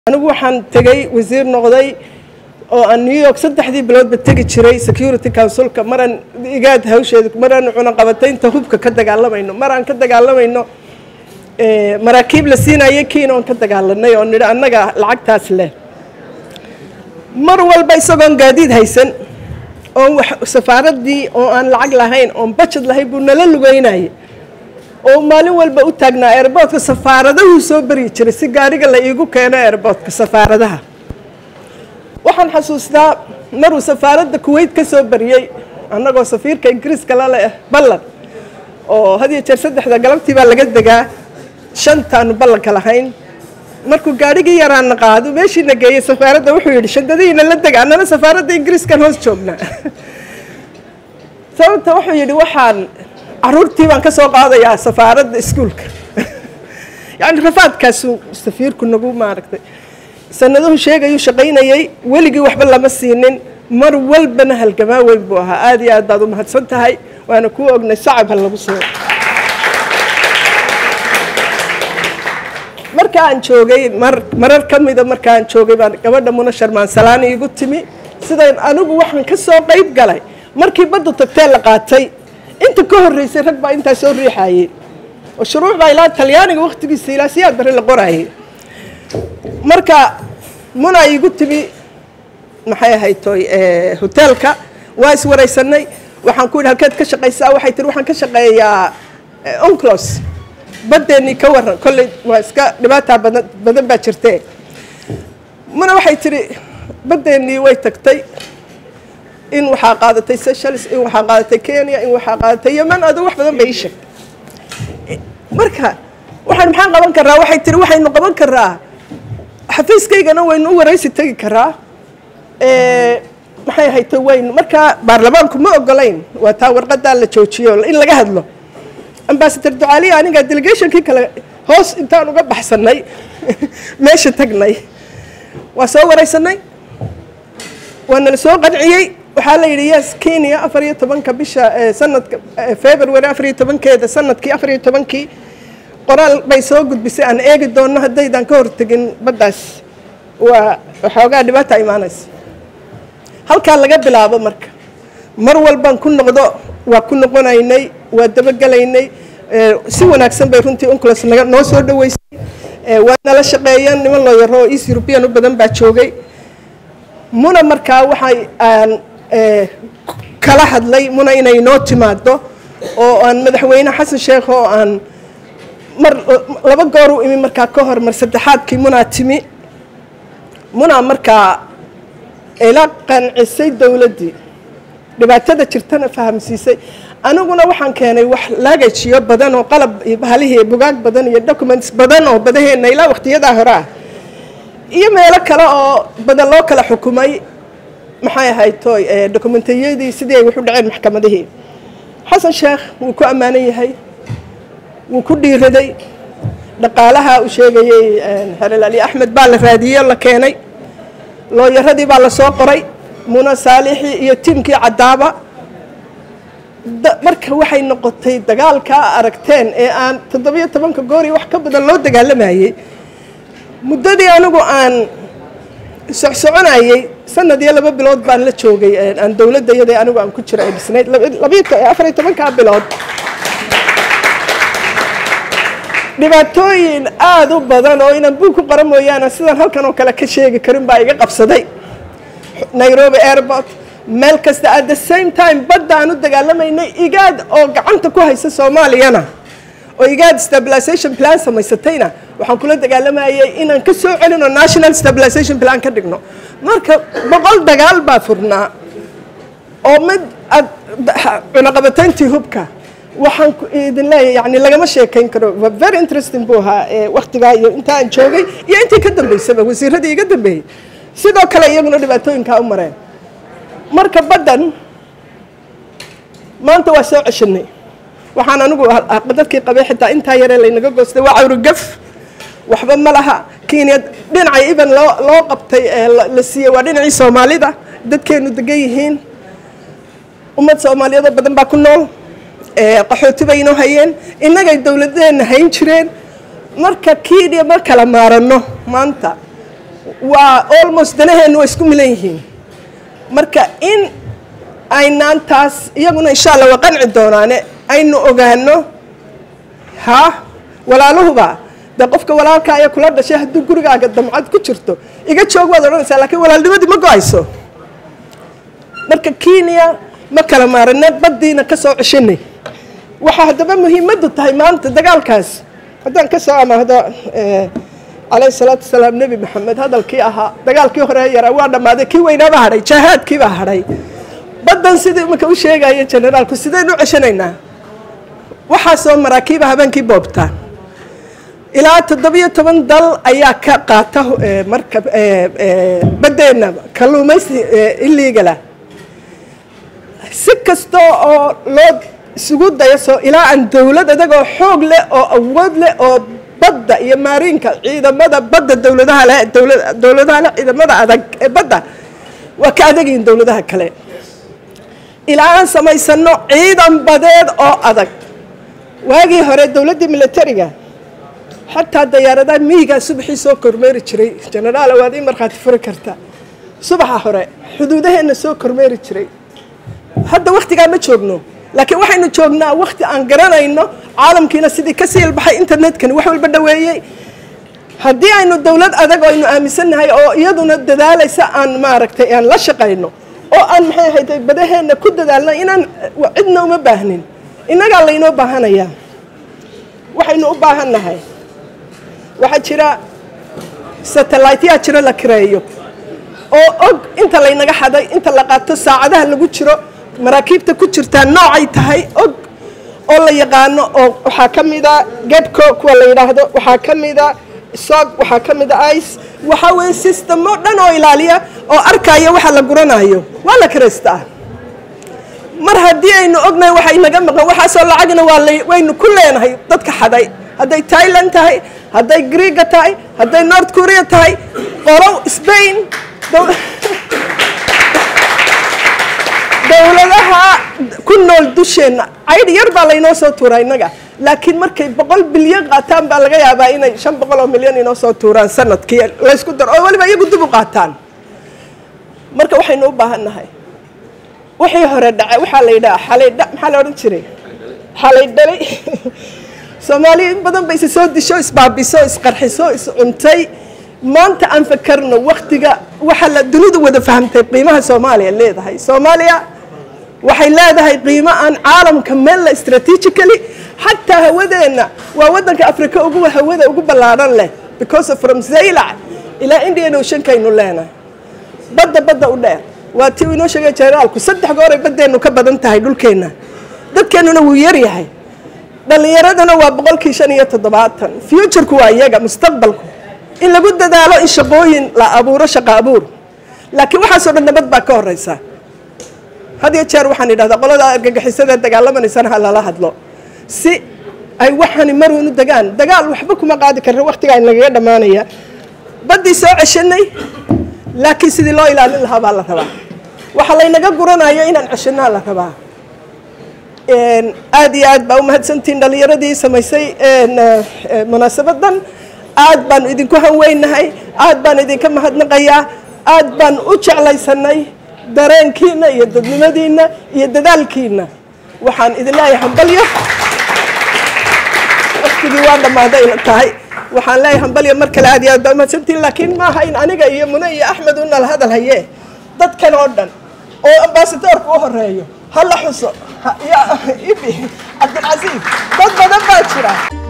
anigu waxaan tegey wasiir noqday oo aan new york saddexdii biloodba tegi jiray security councilka maraan igaad hawsheeda maraan cunaqabataynta hubka ka dagaalamayno maraan ka dagaalamayno maraakiib la siinayay kiin oon ka dagaalanay oo nidhi annaga lacagtaas leh mar walba isagoon gaadiid haysan oon wax safaaraddii oo aan lacag lahayn oon bajad lahayn buu nala lugeynayay oo maalin walba u taagnaa airboortka safaaradahuu soo baryi jiray si gaariga la iigu keeno airboortka safaaradaha waxaan xasuustaa maruu safaaradda kuwait ka soo bariyey annagoo safiirka ingiriiska la leh ballan oo had iyo jeer saddexda galabtii baa laga degaa shantaanu ballanka lahayn markuu gaarhigii yaraana qaado meeshiina geeyey safaaradda wuxuu yidhi shandadihiina la dega annana safaaradda ingiriiskan hoos joognaa sababta wuxuu yidhi waxaan caruurtii baan ka soo qaadayaa safaaradda iskuolka yacni rafaadkaasuu safiirku nagu maaragtay sanaduhu sheegayuu shaqaynayay weligii waxba lama siinin mar walbana halgamaa weyn buu ahaa aada iyo aad baad u mahadsan tahay waana kuu ognay sacab ha lagu soo marka aan joogay mar marar ka mida marka aan joogay baan gabadha muna sharmaan salaan iigu timi sidayn anigu waxaan ka soo qayb galay markii baddu tagtee la qaatay inta ka horreysay rag baa intaa soo riixayey oo shuruuc baa ilaa talyaaniga wakhtigiisa ilaa siyaad bari la qoraayay marka muna iigu timi maxay ahayd toy hoteelka waa iswaraysanay waxaan ku yidhi halkeed ka shaqaysaa waxay tihi waxaan ka shaqeeyaa onclos baddeenii ka waran kolley waa iska dhibaataa badan badan baa jirtee muna waxay tihi baddeenii way tagtay in waxaa qaadatay seychelles in waxaa qaadatay kenya in waxaa qaadatay yeman adu wax badan bay ii sheegtay marka waxaan maxaan qaban karaa waxay tihi waxaynu qaban karaa xafiiskaygana waynu u waraysi tegi karaa maxay ahayta waynu markaa baarlamaanku ma ogolayn waa taa warqadaa la joojiyo in laga hadlo ambasador ducaaliya aniga delegationkii kale hoos intaan uga baxsanay meesha tagnay waa soo waraysanay waa nala soo qanciyey waxaa la yidhi yes kenya afar iyo tobanka bisha sanadka february afar iyo tobankeeda sanadkii afar iyo tobankii qoraal bay soo gudbisay aan eegi doonno haddaydaan ka hortegin baddaas waa waxoogaa dhibaata imaanaysa halkaa laga bilaabo marka mar walbaan ku noqdo waa ku noqonaynay waa dabagelaynay si wanaagsan bay runtii unclos naga noo soo dhaweysay waa nala shaqeeyeen niman loo yaro oo east european u badan baa joogay muna markaa waxay aan kala hadlay muna inay noo timaado oo aan madaxweyne xasan sheekh oo aan mar laba goor u imi markaa ka hor mar saddexaadkii munaa timi munaa markaa ila qancisay dowladdii dhibaatada jirtana fahamsiisay aniguna waxaan keenay wax laagajiyo badan oo qalab iyo bahalihii bugaag badan iyo documents badan oo badaheenna ilaa wakhtiyadaa hore ah iyo meelo kale oo badan loo kala xukumay maxay ahayd toy dokumentiyadii sidii ay waxu dhaceen maxkamadihii xasan sheekh wuu ku ammaanan yahay wuu ku dhiiraday dhaqaalaha uu sheegayey xelal ali axmed baa la raadiyey la keenay looyaradii baa la soo qoray muna saalixii iyo tiimkii caddaaba marka waxay noqotay dagaalkaa aragteen ee aan toddobiyo tobanka goor iyo wax ka badan loo dagaalamayey muddadii anigu aan socsoconayey sanad iyo laba bilood baan la joogay aan dowladda iyada anigu aan ku jiro ay dhisnayd afar iyo tobankaa bilood dhibaatooyin aada u badan oo inaan buug ku qoran mooyaane sidaan halkan oo kale ka sheegi karin baa iga qabsaday nairobi airport meel kasta at the same time badda aan u dagaalamaynay igaad oo gacanta ku haysa soomaaliyana oo igaad stabilization plan samaysatayna waxaan kula dagaalamayay inaan ka soo celino national stabilization plan ka dhigno marka boqol dagaal baa furnaa oo mid cunaqabatayntii hubka waxaan idin leeyahay yani lagama sheekayn karo waa very interesting buu ahaa waktigaa iyo inta aan joogay iyo intii ka dambeysaba wasiiradii iga dambeeyey sidoo kale iyaguna dhibaatooyinkaa u mareen marka baddan maanta waa soo ceshanay waxaan anigu dadkii qabay xitaa intaa yaree laynaga goostay waa cawrigaf waxba ma laha kenya dhinacay even loo loo qabtay la siiyey waa dhinacii soomaalida dadkeenu degan yihiin ummad soomaaliyeedoo badan baa ku nool qaxooti bay inoo hayeen innagay dowladeenna hayn jireen marka kiidhiya ma kala maaranno maanta waa almost danaheennu waa isku milan yihiin marka in aynaan taas iyaguna insha allah waa qanci doonaane aynu ogaano ha walaaluhuba dee qofka walaalka ayaa kula dhashay hadduu gurigaaga damcad ku jirto iga joog waad odhanaysaa laakiin walaalnimadii ma go-ayso marka kenya ma kala maarane baddiina ka soo ceshanay waxaa haddaba muhiimaddu tahay maanta dagaalkaas haddaan ka soo amaahdo calayhi salaatu wasalaam nebi maxamed hadalkii ahaa dagaalkii hore yaraa waa dhammaaday kii weynaaba hadhay jaahaadkiibaa hadhay baddan sidii imanka u sheegaya generaalku sidaynu u ceshanaynaa waxaasoo maraakiiba habeenkii boobtaan ilaa toddobiyo toban dal ayaa ka qaata marka baddeenna kalluumaysi illegala si kasta oo loo isugu dayo soo ilaa aan dowlad adagoo xoog leh oo awood leh oo badda iyo maariinka ciidamada badda dowladaha leh dowladaha leh ciidamada adag ee badda waa ka adagyihin dowladaha kale ilaa aan samaysano ciidan badeed oo adag waagii hore dowladdii militariga xataa dayaaradaha miyigaa subaxii soo kormeeri jiray genaraal waad ii markhaati furi karta subaxa hore xuduudaheenna soo kormeeri jiray hadda waktigaa ma joogno laakiin waxaynu joognaa wakti aan garanayno caalamkiina sidii ka sii ilbaxay internetkani wax walba dhaweeyey haddii aynu dowlad adag oo aynu aaminsannahay oo iyaduna dadaalaysa aan maaragtay aan la shaqayno oo aan maxay ahayd badaheenna ku dadaalno inaan cidna uma baahnin innagaa laynoo baahanayaa waxaynu u baahannahay waxaa jira satelliteyaa jiro la kireeyo oo og inta laynaga xaday inta la qaato saacadaha lagu jiro maraakiibta ku jirtaa noocay tahay og oo la yaqaano oo waxaa ka mida gebco kuwa la yidhaahdo waxaa ka mida sog waxaa ka mida ice waxaa weeye systemo dhan oo ilaaliya oo arkaya waxa la guranayo waa la kiraystaa mar haddii aynu ognahay waxa inaga maqan waxaasoo lacagna waa waynu ku leenahay dadka xaday hadday thailand tahay hadday greega tahay hadday north korea tahay qolow spain dowladaha ku nool dusheenna caydh yar baa laynoo soo tuuraa innaga laakiin markay boqol bilyan qaataan baa laga yaabaa inay shan boqol oo milyan inoo soo tuuraan sanadkii laysku daro oo weliba iyagu dib u qaataan marka waxaynu u baahan nahay wixii hore dhacay waxaa la yidhaha xalay dha maxaa la odhan jiray xalay dhalay soomaaliya in badan ba isi soo disho isbaabiso isqarxiso iscuntay maanta aan fakarno waktiga waxaa la dunidu wada fahamtay qiimaha soomaaliya leedahay soomaaliya waxay leedahay qiimo aan caalamka meel la strategically xataa hawadeenna waa waddanka africa ugu hawada ugu ballaadhan leh because of from zaylac ilaa indian oceankaynu leenahay badda badda u dheer waa tii uu inoo sheegay generaalku saddex gooray baddeennu ka badan tahay dhulkeenna dadkeennuna wuu yar yahay dhallinyaraduna waa boqolkii shan iyo toddobaatan futureku waa iyaga mustaqbalku in lagu dadaalo in shaqooyin la abuuro shaqa abuur laakiin waxaasoo dhan nabad baa ka horeysa had iyo jeer waxaan idhahdaa qolada argagixisada dagaalamaneysana ha lala hadlo si ay waxani maruun u degaan dagaal waxba kuma qaadi karna waktigaa nagaga dhammaanaya baddii soo ceshanay laakiin sidii loo ilaalin lahaa baa la rabaa waxa laynaga guranayo inaan ceshanaa la rabaa aad iyo aad baa umahadsantihiin dhalinyaradii samaysay munaasabadan aad baan idinku hanweynahay aad baan idinka mahadnaqayaa aad baan u jeclaysanay dareenkiina iyo dadnimadiina iyo dadaalkiina waxaan idin leeyahay hambalyo waktigii waa dhammaaday tahay waxaan leeyahay hambalyo mar kale aad iyo aad baa umahadsantihiin laakiin maaha in aniga iyo mune iyo axmed u nala hadal haye dadkan oo dhan oo ambasadoorka u horeeyo ha la xuso cabdilcasiis dad badan baa jira